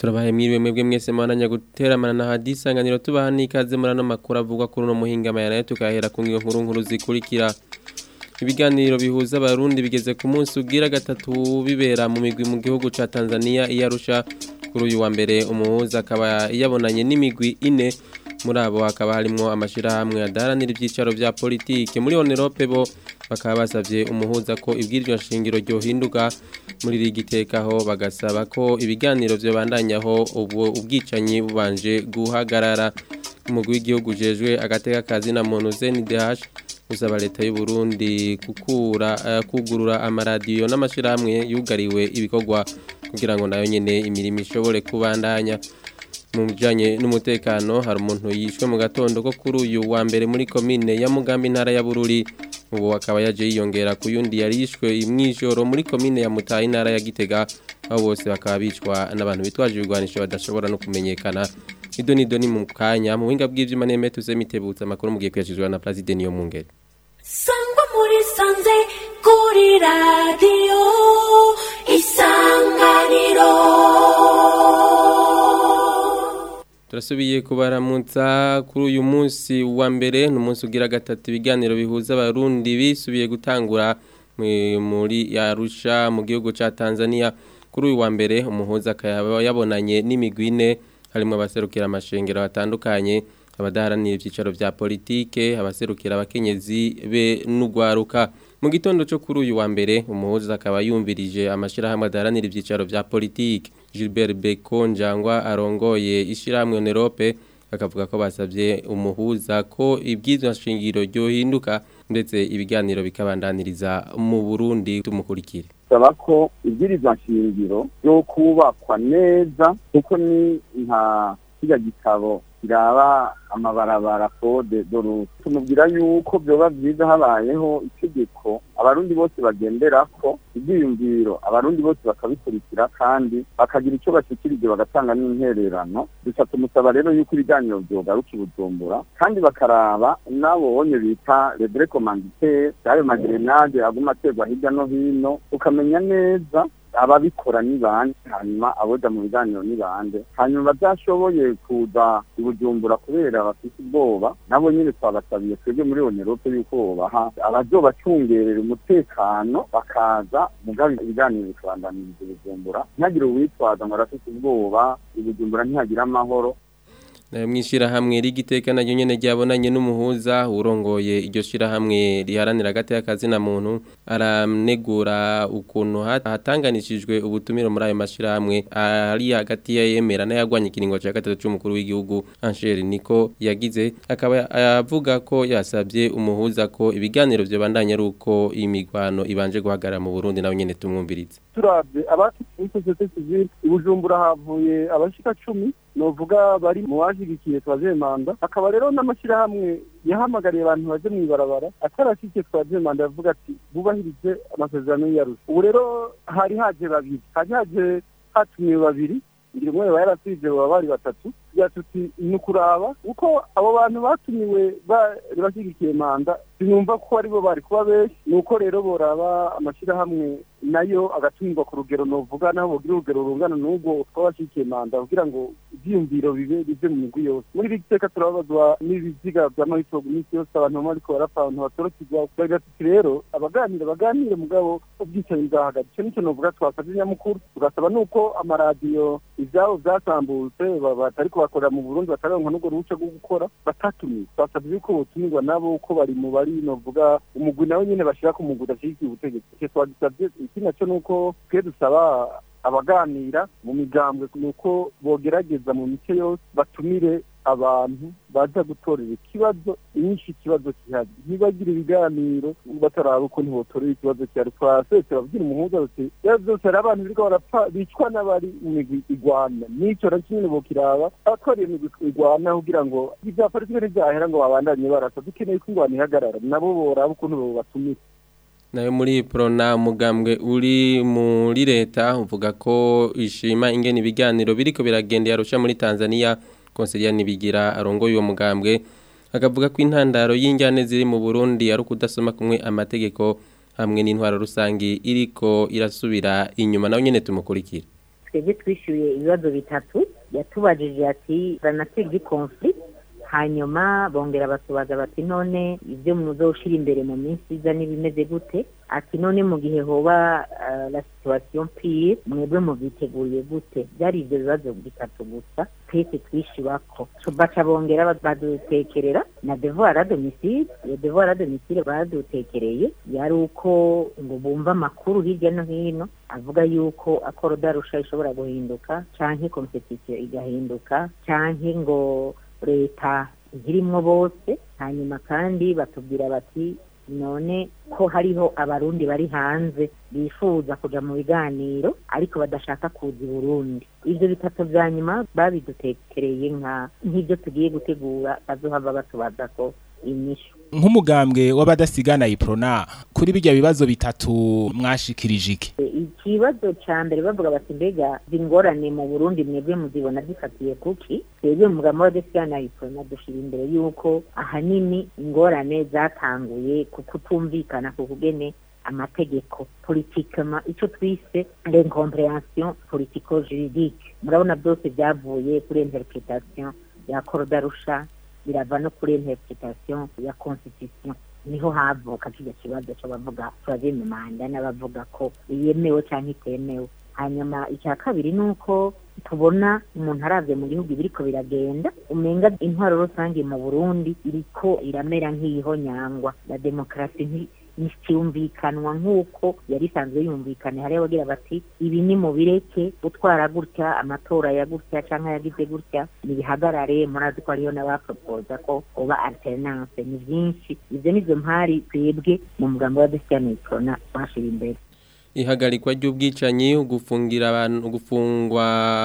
turabaye mwiriwe mwebwe mwese mwananya guteramana na hadisanganiro tubaha n'ikaze muri ano makuru avugwa kuri uno muhinga nayo tukahera ku ngiyo nkuru nkuru zikurikira ibiganiro bihuza abarundi bigeze ku munsi ugira gatatu bibera mu migwi mu gihugu ca Tanzania iyarusha kuri uyu wa mbere umuhuza akaba yabonanye n'imigwi ine muri abo hakaba harimo amashirahamwe adaharanira ibyicaro vya politike muri Onerope bo bakaba basavye umuhuza ko ibwirizwa shingiro ryohinduka muri rigitekaho bagasaba ko ibiganiro vyobandanyaho ubu ubwicanyi bubanje guhagarara umugwi w'igihugu jejwe agateka kazi na muntu ZNDH usaba leta y'u Burundi kukura uh, kugurura amaradiyo n'amashirahamwe yugariwe ibikorwa kugira ngo nayo nyene imirimo ishobore kubandanya mu bijanye n'umutekano hari umuntu yishwe mu gatondo ko kuri uyu wa mbere muri komine ya Mugambi ntara ya Bururi ubu akaba yaje yiyongera ku yundi yari yishwe imwijoro muri komine ya Mutayi ntara ya Gitega aho bose bakaba bicwa n'abantu bitwaje ibigwanisho badashobora no kumenyekana ido nido ni mu kanya mu buhinga bw'ivyuma neme tuze mitebutsa amakuru mugiye kuyashizwa na President yo mungere sangwa muri sanze kuri radio isanganiro turasubiye kubaramutsa kuri uyu munsi wa mbere ni umunsi ugira gatatu ibiganiro bihuza abarundi bisubiye gutangura muri yarusha mu gihugu cya tanzania kuri uyu wa mbere umuhuza akaba yabonanye n'imigwi ine harimo abaserukira amashengero atandukanye abadaharanira ibyicaro bya politike abaserukira abakenyezi be n'ugwaruka mu gitondo cyo kuri uyu wa mbere umuhuza akaba yumvirije amashyirahamwe adaharanira ibyicaro bya politike Gilbert Becon Njangwa arongoye ishyirahamwe Onerope akavuga ko basabye umuhuza ko ibyizwa shingiro ryohinduka ndetse ibiganiro bikabandaniriza mu Burundi tumukurikire saba ko ibwirizwa shingiro ryo kubakwa neza kuko ni nka kijya gitabo kiraba amabarabara kode doruti tumubwira yuko byoba byiza habayeho itegeko abarundi bose bagendera ko ibyiyumviro abarundi bose bakabikurikira kandi bakagira icyo bashyikirije bagatanga n'intererano duca tumusaba rero yuko ibiganiro byogaruka ibujumbura kandi bakaraba n'abonye bita rebere komanditeri y'ayo magerenade aguma aterwa hirya no hino ukamenya neza ababikora ni bande hanyuma aboja mu biganiro ni bande hanyuma batashoboye kuza ibujumbura kubera bafite ubwoba nabo nyine twabasabiye twebwe muri onerope yuko bobaha abazobacungerera umutekano bakaza mugabe ibiganiro bikabandaniriza ibujumbura ntihagire uwitwaza ngo arafite ubwoba ibujumbura ntihagire amahoro mwishirahamwe rigiteka naryo nyene ryabonanye n'umuhuza urongoye iryo shirahamwe riharanira agati y'akazi na muntu aranegura ukuntu hatanganishijwe ubutumiro muri ayo mashirahamwe ari hagati ya yemera n'ayagwanya ikiringo cya gatatu c'umukuru w'igihugu Angel Niko yagize akaba avuga ko yasabye umuhuza ko ibiganiro byo bandanya ari uko imigwano ibanje guhagarara mu Burundi nawe nyene tumwumvirize turavye abati societe civile ibujumbura havuye abashika 10 novuga bari mu washigikiye twaje manda akaba rero n'amashyirahamwe yahamagariye abantu baje mu ibarabara atarashikiye twaje manda yavuga ati bubahirize amasezerano y'arusha ubu rero hari haje babiri hari haje hatumiwe babiri ngira umwe yarasije baba bari batatu tuti ni ukuraba uko abo bantu batumiwe bari bashyigikiye manda sinumva ko aribo bari kuba benshi ni uko rero boraba amashyirahamwe nayo agatumirwa ku rugero novuga naho bogira urugero rungana n'ubwo twabashyigikiye manda kugira ngo ibyiyumviro bibe bive mu migwi yose muri iri giteka turababazwa n'ibiziga by'amahitwa iminsi yose abantu baba bariko barapfa abantu batorokirwa twagira tuti rero abaganira baganire mugabo ubwicanyi bwahagaze icyo nicyo novuga twasabye nyamukuru tugasaba nuko amaradiyo ivyabo vyasambutse batari bakorera mu Burundi bataronka n'ubwo ruhushya rwo gukora batatumiwe twasabye yuko botumirwa nabo uko bari mu bari novuga umugwi nawe nyene bashira ku mugwi udashigikiye ubutegetsi icyo twagisabye ikindi naco nuko twe dusaba abaganira mu migambwe nuko bogerageza mu mice yose batumire abantu baza gutorera ikibazo inyinshi ikibazo kihari ntibagire ibiganiro bataraba uko ntibotorera ikibazo cyari twasese babwira umuhuza bati rero byose hari abantu biriko barapfa bicwa n'abari mu migwi igwana n'ico na kimwe bokiraba abatwara iyo migwi igwana kugira ngo ivya politike ntivyahera ngo babandanye barasa dukeneye ko ingwana ihagarara nabo boraba ukuntu bobatumira nayo muri prona umugambwe uri muri leta uvuga ko ishima ingene ibiganiro biriko biragenda yarusha muri Tanzania Consilia nibigira arongoye uwo mugambwe akavuga ko intandaro y'injyane ziri mu Burundi ari ukudasoma kumwe amategeko hamwe n'intwaro rusangi iriko irasubira inyuma nawe nyene tumukurikira twebwe twishyuye ibibazo bitatu yatubajije ati ranatega conflict hanyuma bongera batubaza bati none ibyo muzoshira imbere mu minsi iza n'ibimeze gute ati none mu gihe hoba uh, la situation pire mwebwe muvyiteguriye gute byari ivyo bibazo bitatu gusa twese twishyurako baca bongera badutekerera na devoir à domicile iyo devoir à domicile badutekereye yari uko ngo bumva amakuru hirya no hino avuga yuko akorodarusha ishobora guhinduka canke competition igahinduka canke ngo leta ntirimwo bose hanyuma kandi batubwira bati none ko hariho abarundi bari hanze bifuza kuja mu biganiro ariko badashaka kuza i burundi ivyo bitatu vya nyuma babidutekereye nka nk'ivyo tugiye gutegura bazohava batubaza ko inyishu nk'umugambwe w'abadasigana iprona kuri bijya bibazo bitatu mwashikirije iki ikibazo ca mbere bavuga bati mbega ingorane mu burundi mwebwe muzibona zifatiye kuki twebwe umugambwe w'abadasigana iprona dushira imbere yuko ahanini ingorane zatanguye ku kutumvikana ku kugene amategeko politikama ico twise l'incompréhension politico juridique murabona byose byavuye kuri interpretation ya korodarusha birava no kuri interpretation ya constitution niho havuka kijya kibazo cyo bavuga troisième manda n'abavuga ko yemewe cyangwa itemewe hanyuma icya kabiri ni uko tubona umuntu aravye mu gihugu biriko biragenda umenga intwaro rusange mu burundi iriko iramera nk'iyihonyangwa la demokarasi nticyumvikanwa nk'uko yari isanzwe yumvikana hariho abagira bati ibi ni mu bireke gutwara gutya amatora ya gutya cyangwa yagize gutya nibihagarare murazi ko hariho n'abapropoza ko uba alternance ni byinshi ibyo nizo mpari twebwe mu mugambo wa desiyanitona bashira imbere ihagarikwa ry'ubwicanyi ugufungira abantu ugufungwa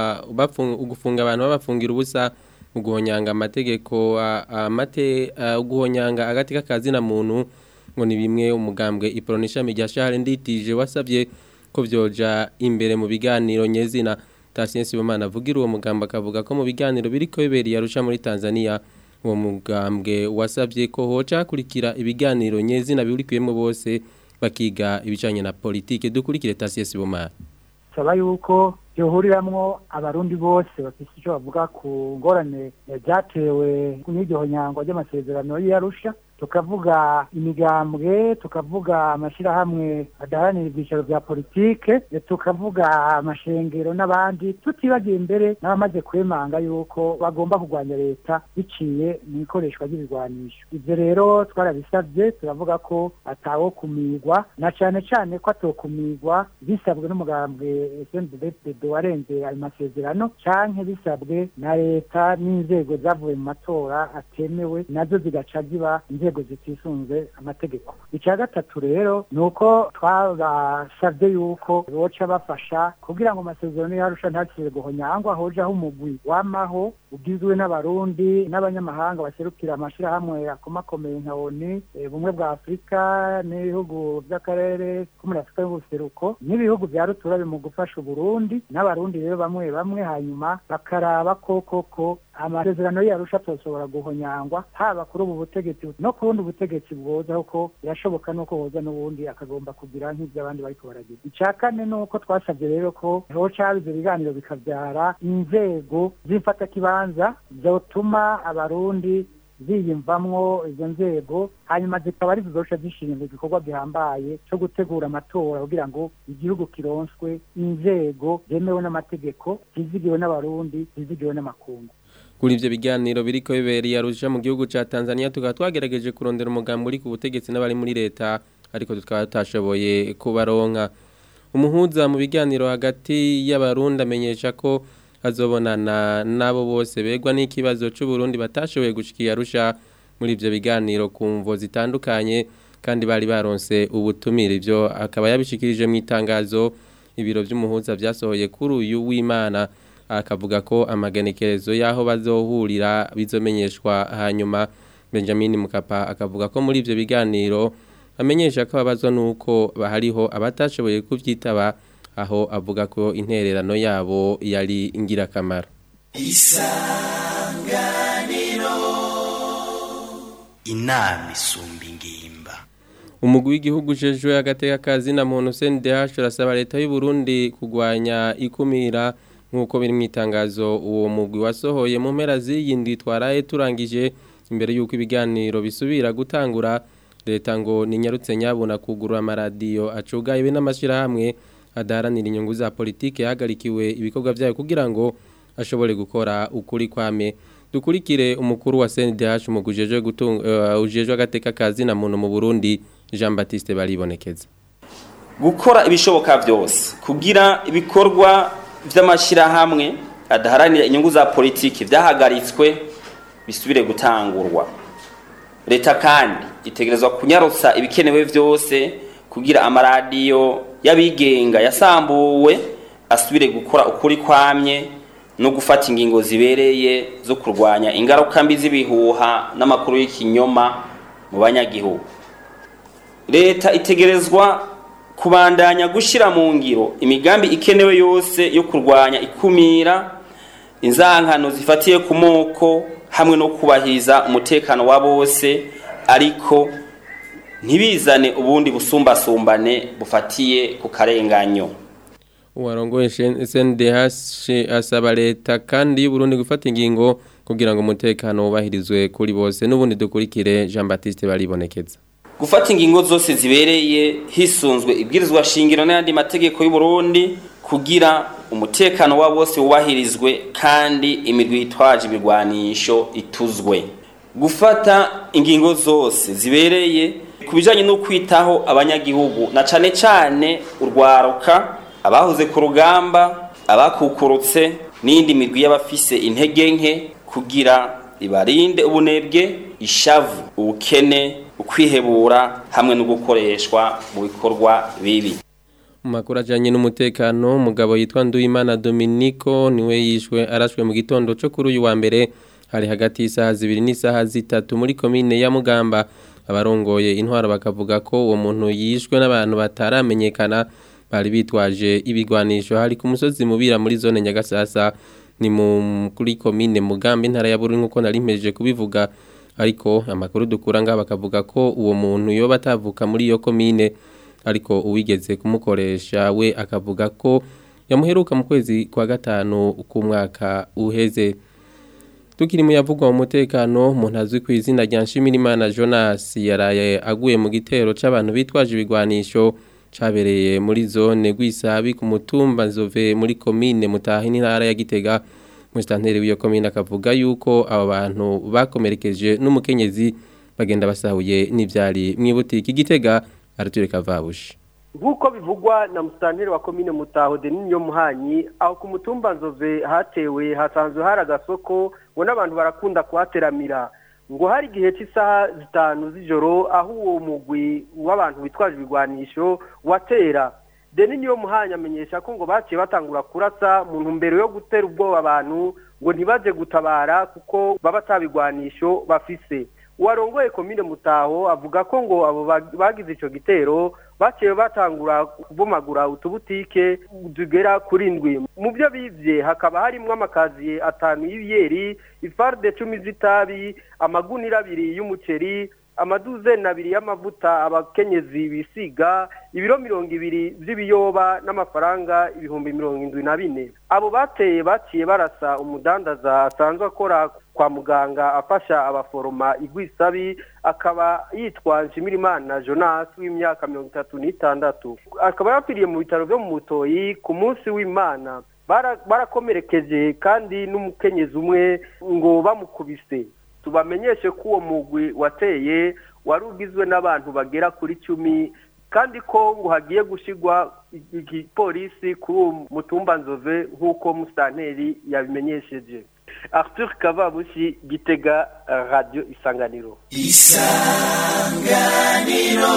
ugufunga abantu babafungira ubusa uguhonyanga amategeko amate uguhonyanga agati k'akazina muntu ngo ni bimwe umugambwe iporoni ishami rya shahare nditije wasabye ko byoja imbere mu biganiro nyezina Tasiensi Bomana avugira uwo mugambwe akavuga ko mu biganiro biriko bibereye arusha muri Tanzania uwo mugambwe wasabye ko hoca kurikira ibiganiro nyezina birikuyemo bose bakiga ibijanye na politike dukurikire Tasiensi Bomana saba yuko yohuriramwo abarundi bose bafite icyo bavuga ku ngorane byatewe n'iryo nyangwa ry'amasezerano y'Arusha tukavuga imigambwe tukavuga amashyirahamwe adaharanira ibyicaro bya politike tukavuga amashengero n'abandi tutibagiye imbere n'abamaze kwemanga yuko bagomba kurwanya leta biciye mu ikoreshwa ry'ibigwanisho ibyo rero twarabisabye turavuga ko atawo kumigwa na cyane cyane ko atokumigwa bisabwe n'umugambwe SNDD warenze ayo masezerano canke bisabwe na leta n'inzego zavuye mu matora atemewe nazo zigaca ziba inzego zitisunze amategeko icya gatatu rero ni uko twabasabye yuko boca bafasha kugira ngo amasezerano yarusha ntakire guhonyangwa hojaho umugwi wamaho ugizwe n'abarundi n'abanyamahanga baserukira amashyirahamwe akomakomeye nka oni bumwe bwa afurika n'ibihugu by'akarere ko muri afurika y'ubuseruko n'ibihugu bya rutura mu gufasha uburundi n'abarundi rero bamwe bamwe hanyuma bakaraba ko koko amasezerano yarusha tushobora guhonyangwa haba kuri ubu butegetsi no ku bundi butegetsi bwoza kuko birashoboka nuko hoza n'ubundi akagomba kugira nk'ibyo abandi bariko baragira icya kane ni uko twasabye rero ko hoca ibyo biganiro bikabyara inzego z'imfatakibanza zotuma abarundi ziyumvamwo izo nzego hanyuma zikaba ari zizosha zishinzwe igikorwa gihambaye cyo gutegura amatora kugira ngo igihugu kironswe inzego zemewe n'amategeko zizigiwe n'abarundi zizigiwe n'amakungu kuri ivyo biganiro biriko bibereye arusha mu gihugu ca Tanzania tukaba twagerageje kurondera umugambi uri ku butegetsi n'abari muri leta ariko tukaba tutashoboye kubaronka umuhuza mu biganiro hagati y'abarundi amenyesha ko azobonana nabo bose begwa n'ikibazo c'u Burundi batashoboye gushikira arusha muri ivyo biganiro ku mvo zitandukanye kandi bari baronse ubutumire ivyo akaba yabishikirije mu itangazo ibiro vy'umuhuza vyasohoye kuri uyu w'Imana akavuga ko amagenekerezo y'aho bazohurira bizomenyeshwa hanyuma Benjamin Mukapa akavuga ko muri ivyo biganiro amenyesha ko abazwa nuko bahariho abatashoboye kuvyitaba aho avuga ko intererano yabo yari ingirakamaro isanganiro inama isumba ingimba umugwi w'igihugu ujejwe agateka kazi na muntu CNDH urasaba leta y'u Burundi kugwanya ikumira nk'uko biri mu itangazo uwo mugwi wasohoye mu mpera z'iyindi twaraye turangije imbere y'uko ibiganiro bisubira gutangura leta ngo ninyarutse nyabuna kugurura amaradiyo acugaye be n'amashyirahamwe adaharanira inyungu za politiki yahagarikiwe ibikorwa byayo kugira ngo ashobore gukora ukuri kwame dukurikire umukuru wa CNDH umugwi ujejwe gutunga uh, ujejwe agateka kazi na muntu mu Burundi Jean Baptiste baribonekeza gukora ibishoboka byose kugira ibikorwa by'amashyirahamwe adaharanira inyungu za politiki byahagaritswe bisubire gutangurwa leta kandi itegerezwa kunyarutsa ibikenewe byose kugira amaradiyo y'abigenga yasambuwe asubire gukora ukuri kwamye no gufata ingingo zibereye zo kurwanya ingaruka mbi z'ibihuha n'amakuru y'ikinyoma mu banyagihugu leta itegerezwa kubandanya gushyira mu ngiro imigambi ikenewe yose yo kurwanya ikumira inzankano zifatiye ku moko hamwe no kubahiriza umutekano wa bose ariko ntibizane ubundi busumbasumbane bufatiye ku karenganyo uwarongoye SNDH asaba leta kandi y'u Burundi gufata ingingo kugira ngo umutekano wubahirizwe kuri bose n'ubundi dukurikire Jean Baptiste baribonekeza gufata ingingo zose zibereye hisunzwe ibwirizwa shingiro n'ayandi mategeko y'u Burundi kugira umutekano wa bose wubahirizwe kandi imigwi itwaje ibigwanisho ituzwe gufata ingingo zose zibereye ku bijanye no kwitaho abanyagihugu na cane cane urwaruka abahoze ku rugamba abakukurutse n'indi migwi y'abafise intege nke kugira ibarinde ubunebwe ishavu ubukene ukwihebura hamwe no gukoreshwa mu bikorwa bibi mu makuru ajyanye n'umutekano umugabo yitwa Nduwimana Dominico niwe yishwe arashwe mu gitondo cyo kuri uyu wa mbere hari hagati y'isaha zibiri n'isaha zitatu muri komine ya Mugamba abarongoye intwaro bakavuga ko uwo muntu yishwe n'abantu bataramenyekana bari bitwaje ibigwanisho hari ku musozi mubira muri zone Nyagasasa ni mu kuri komine Mugamba intara ya Bururi nkuko nari mpejeje kubivuga ariko amakuru dukura ngaha bakavuga ko uwo muntu yoba atavuka muri iyo komine ariko uwigeze kumukoresha we akavuga ko yamuheruka mu kwezi kwa gatanu k'umwaka uheze tukiri mu yavugwa mu mutekano umuntu azwi ku izina rya Nshimirimana Jonas yaraye aguye mu gitero c'abantu bitwaje ibigwanisho cabereye muri zone Gwisabi ku mutumba Nzove muri komine Mutahi n'intara ya Gitega Mustanteri w'iyo komine akavuga yuko abo bantu bakomerekeje n'umukenyezi bagenda basahuye n'ivyari mwibutiki Gitega aratureka vabushi nk'uko bivugwa na musitanteri wa komine mutaho deniniyo muhanyi aho ku mutumba nzove hatewe hasanzwe hari agasoko ngo n'abantu barakunda kuhateramira ngo hari igihe cy'isaha zitanu z'ijoro aho uwo mugwi w'abantu bitwaje ibigwanisho watera deniniyo muhanyi amenyesha ko ngo baciye batangura kurasa mu ntumbero yo gutera ubwoba abantu ngo ntibaje gutabara kuko baba atabigwanisho bafise uwarongoye komine mutaho avuga ko ngo abo bagize icyo gitero baciye batangura kubomagura utubutike tugera kuri ndwi mu byo bivye hakaba harimo amakaziye atanu y'ibiyeri ifarde cumi z'itabi amagunira abiri y'umuceri amaduzeni abiri y'amavuta abakenyezi bisiga ibiro mirongo ibiri by'ibiyoba n'amafaranga ibihumbi mirongo indwi na bine abo bateye baciye barasa umudandaza asanzwe akora kwa muganga afasha abaforoma igwisabi akaba yitwa nshimirimana jonas w'imyaka mirongo itatu n'itandatu akaba yapfiriye mu bitaro byo mu mutoyi ku munsi w'imana barakomerekeje kandi n'umukenyezi umwe ngo bamukubise tubamenyeshe ko uwo mugwi wateye wari ugizwe n'abantu bagera kuri cumi kandi ko ngo hagiye gushyirwa igipolisi kuri uwo mutumba nzove nk'uko musitanteri yabimenyesheje arthur kavabushi gitega radiyo isanganiro isanganiro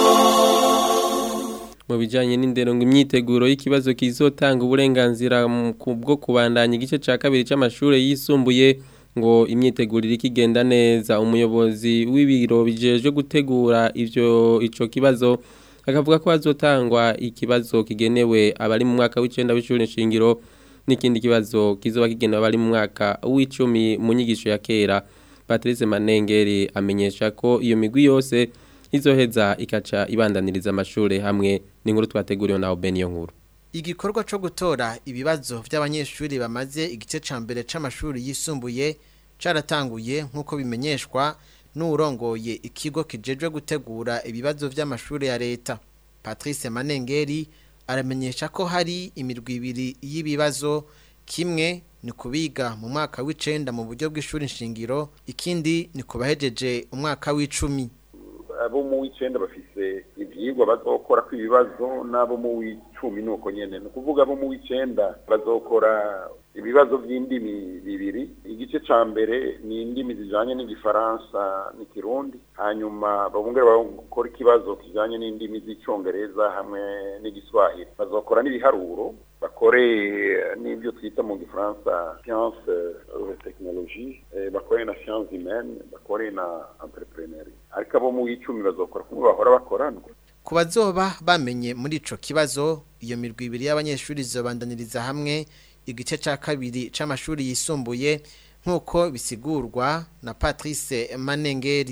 mu bijyanye n'indero ngo imyiteguro y'ikibazo kizotanga uburenganzira bwo kubandanya igice cya kabiri cy'amashuri yisumbuye ngo imyitegurire ikigenda neza umuyobozi w'ibiro bijeje gutegura ivyo ico kibazo akavuga ko hazotangwa ikibazo kigenewe abari mu mwaka w'icenda w'ishuri nshingiro n'ikindi kibazo kizoba kigenewe abari mu mwaka w'icumi mu nyigisho ya kera Patrice Manengeri amenyesha ko iyo migwi yose izoheza ikaca ibandaniriza amashure hamwe n'inkuru twateguriwe na Obeniyo nkuru Igikorwa co gutora ibibazo vy'abanyeshuri bamaze igice ca mbere c'amashuri yisumbuye caratanguye nk'uko bimenyeshwa n'urongoye ikigo kijejwe gutegura ibibazo vy'amashuri ya leta Patrice Manengeri aramenyesha ko hari imirwi ibiri y'ibibazo kimwe ni kubiga mu mwaka w'icenda mu buryo bw'ishuri nshingiro ikindi ni kubahejeje umwaka w'icumi abo mu w'icenda bafise ivyigwa bazokora ku ibibazo n'abo mu w'icumi nuko nyene ni ukuvuga abo mu w'icenda bazokora ibibazo by'indimi bibiri igice ca mbere ni indimi zijanye n'igifaransa n'ikirundi hanyuma babongera bakora ikibazo kijanye n'indimi z'icongereza hamwe n'igiswahili bazokora n'ibiharuro bakore n'ibyo twita mu gifaransa science euh, technologie eh, bakore na science humaine bakore na entrepreneuria ariko abo mu w'icumi bazokora kumwe bahora bakorana ku bazoba bamenye muri ico kibazo iyo mirwi ibiri y'abanyeshuri izobandaniriza hamwe igice ca kabiri c'amashuri yisumbuye nk'uko bisigurwa na Patrice Manengeri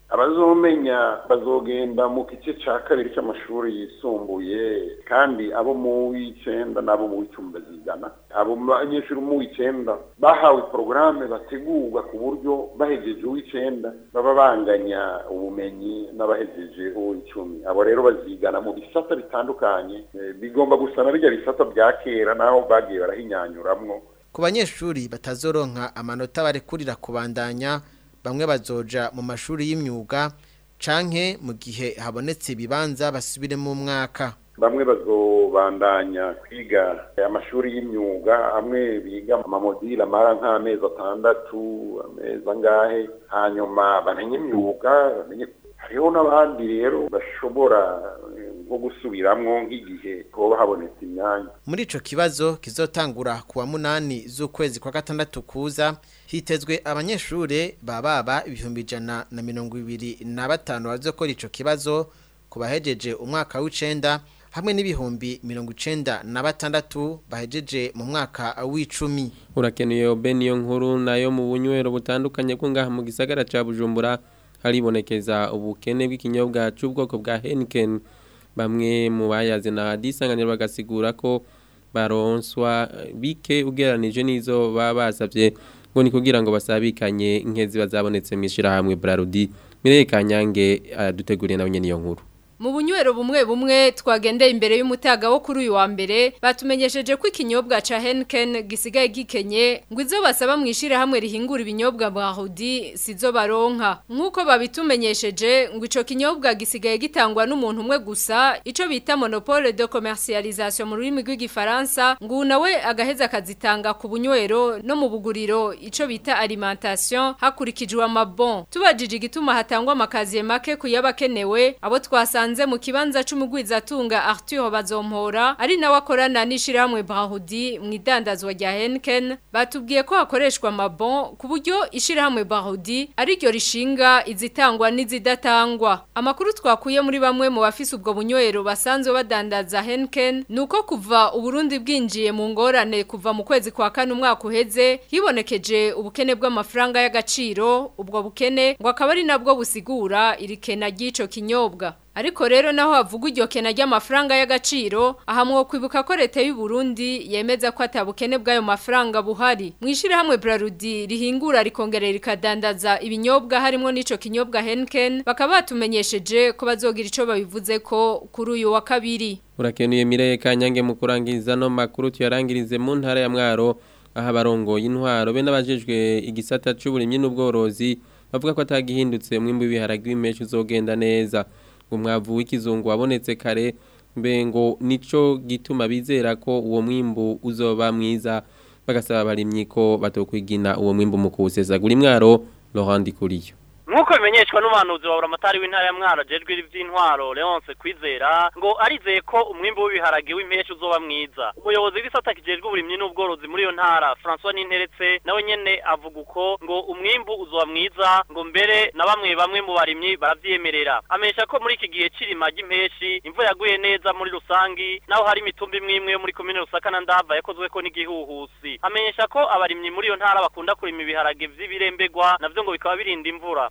abazomenya bazogenda mu gice ca kabiri c'amashuri yisumbuye kandi abo mu w'icenda n'abo mu w'icumi bazigana abo banyeshuri mu w'icenda bahawe porogaramu bategurwa ku buryo bahejeje uw'icenda baba banganya ubumenyi n'abahejeje uw'icumi abo rero bazigana mu bisata bitandukanye eh, bigomba gusa na birya bisata bya kera naho bagiye barahinyanyuramwo ku banyeshuri batazoronka amanota barekurira kubandanya bamwe bazoja mu mashuri y'imyuga canke mu gihe habonetse ibibanza basubire mu mwaka bamwe bazobandanya kwiga amashuri y'imyuga amwe biga amamodile amara nk'amezi atandatu amezi angahe hanyuma bamenye imyuga bamenye hariho n'abandi rero bashobora eh, nko gusubiramwo nk'igihe hoba habonetse imyanya muri ico kibazo kizotangura ku wa munani z'ukwezi kwa gatandatu kuza hitezwe abanyeshure bababa ibihumbi ijana na mirongo ibiri na batanu bazokora ico kibazo ku bahejeje umwaka w'icenda hamwe n'ibihumbi mirongo icenda na batandatu bahejeje mu mwaka w'icumi urakenuye Obeniyo nkuru nayo mu bunywero butandukanye ko ngaha mu gisagara ca Bujumbura haribonekeza ubukene bw'ikinyobwa c'ubwoko bwa Heineken bamwe mu bayaze na hadisanganiro bagasigura ko baronswa bike ugeranije n'izo baba basavye ngo ni kugira ngo basabikanye inkezi bazabonetse mwishirahamwe Brarudi Mireye Kanyange aduteguriye nawe nyene iyo nkuru Mu bunywero bumwe bumwe twagendeye imbere y'umutaga wo kuri uyu wa mbere batumenyesheje ko ikinyobwa ca Henken gisigaye gikenye ngo izo basaba mwishira hamwe rihingura ibinyobwa bwa Hudi sizo baronka nkuko babitumenyesheje ngo ico kinyobwa gisigaye gitangwa n'umuntu umwe gusa ico bita monopole de commercialisation mu rurimi rw'igifaransa ngo nawe agaheza akazitanga ku bunywero no mu buguriro ico bita alimentation hakurikijwe amabon tubajije igituma hatangwa amakaziye make kuyabakenewe abo twasa basanze mu kibanza c'umugwizatunga Arthur Bazompora ari nawe akorana n'ishirahamwe Brahudi mu idandazwa rya Henken batubwiye ko hakoreshwa amabon ku buryo ishirahamwe Brahudi ari ryo rishinga izitangwa n'izidatangwa amakuru twakuye muri bamwe mu bafise ubwo bunywero basanzwe badandaza Henken nuko kuva uburundi bwinjiye mu ngorane kuva mu kwezi kwa kane umwaka uheze hibonekeje ubukene bw'amafaranga y'agaciro ubwo bukene ngo akaba ari nabwo busigura irikena ry'ico kinyobwa Ariko rero naho havuga iryo kena ry'amafaranga y'agaciro ahamwe kwibuka ko leta y'u Burundi yemeza ko atabukene bw'ayo mafaranga buhari mwishira hamwe Brarudi rihingura rikongerera rikadandaza ibinyobwa harimo n'ico kinyobwa Henken bakaba batumenyesheje ko bazogira ico babivuze ko kuri uyu wa kabiri Urakenuye Mireye Kanyange mu kurangiza no makuru tuyarangirize mu ntara ya Mwaro aha barongoye intwaro be n'abajejwe igisata c'uburimyi n'ubworozi bavuga ko atagihindutse mwimbu w'ibiharage w'imeshi uzogenda neza umwavu w'ikizungu wabonetse kare mbe ngo nico gituma bizera ko uwo mwimbu uzoba mwiza bagasaba abarimyi ko batokwigina uwo mwimbu mu kuwusesagura imwaro Laurent Kuriyo Nkuko bimenyeshwa n'umuhanuzi wa Buramatari w'intara ya Mwaro jejwe ivy'intwaro Leonce Kwizera ngo arizeye ko umwimbo w'ibiharage w'impeshi uzoba mwiza. Umuyobozi w'isata kijejwe uburimyi n'ubworozi muri iyo ntara François Ninteretse nawe nyene avuga uko ngo umwimbu uzoba mwiza ngo mbere na bamwe bamwe mu barimyi baravyemerera. Amenyesha ko muri iki gihe cirima ry'impeshi imvura yaguye neza muri rusangi naho hari imitumba imwe imwe yo muri komine Rusaka na Ndava yakozweko n'igihuhusi. Amenyesha ko abarimyi muri iyo ntara bakunda kurima ibiharage vy'ibirembegwa navyo ngo bikaba birinda imvura.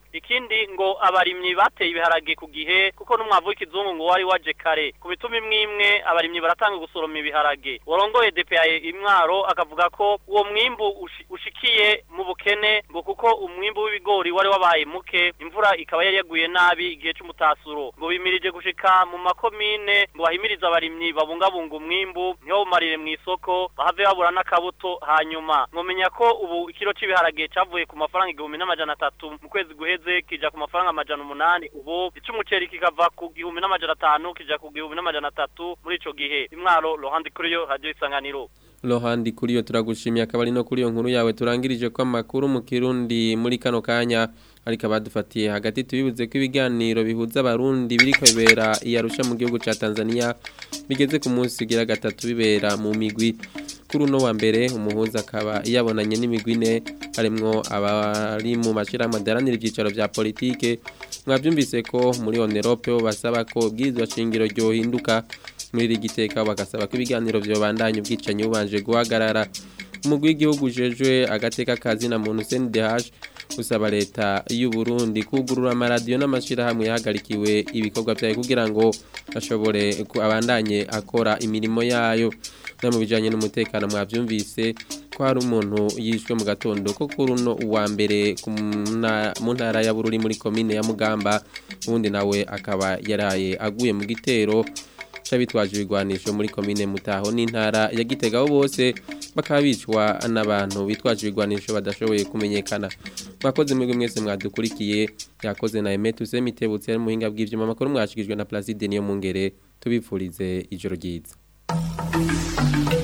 ikindi ngo abarimyi bateye ibiharage ku gihe kuko n'umwavu w'ikizungu ngo wari waje kare ku bituma imwe imwe abarimyi baratanga gusoroma ibiharage warongoye DPA imwaro akavuga ko uwo mwimbu ushi- ushikiye mu bukene ngo kuko umwimbu w'ibigori wari wabaye muke imvura ikaba yari yaguye nabi igihe c'umutasuro ngo bimirije gushika mu makomine ngo bahimirize abarimyi babungabunga umwimbu ntibawumarire mu isoko bahave babura n'akabuto hanyuma mwomenya ko ubu ikiro c'ibiharage cavuye ku mafaranga igihumbi n'amajana atatu mu kwezi guheze kija ku mafaranga amajana umunani ubu ic'umuceri kikava ku gihumbi n'amajana atanu kija ku gihumbi n'amajana atatu muri ico gihe imwaro rohandi kuri yo radio isanganiro Lohandi kuri yo turagushimiye akaba ari no kuri yo nkuru yawe turangirije ko amakuru mu kirundi muri kano kanya ariko abadufatiye hagati tubibuze ko ibiganiro bihuza abarundi biriko bibera iyarusha mu gihugu ca Tanzania bigeze ku munsi ugira gatatu bibera mu migwi kuri uno wa mbere umuhuza akaba yabonanye n'imigwi ine harimwo abari mu mashirahamwe adaranira ivyicaro vya politike mwavyumvise ko muri Onerope bo basaba ko ubwirizwa shingiro ryohinduka muri iri giteka bagasaba ko ibiganiro vyobandanya ubwicanyi bubanje guhagarara umugwi w'igihugu ujejwe agateka kazi na muntu CNDH usaba leta y'u Burundi kugurura amaradiyo n'amashirahamwe yahagarikiwe ibikorwa vyayo kugira ngo ashobore ku- abandanye akora imirimo yayo no mu bijanye n'umutekano mwavyumvise ko hari umuntu yishwe mu gatondo ko kuri uno uwa mbere ku mna- mu ntara ya Bururi muri komine ya Mugamba ubundi nawe akaba yaraye aguye mu gitero c'abitwaje ibigwanisho muri komine Mutaho n'intara ya Gitega aho bose bakaba bicwa n'abantu bitwaje ibigwanisho badashoboye kumenyekana mwakoze mwebwe mwese mwadukurikiye yakoze na Emet Usemitebutse ari muhinga bw'ivyuma makuru mwashikijwe na Placide niyo mungere tubipfurize ijoro ryiza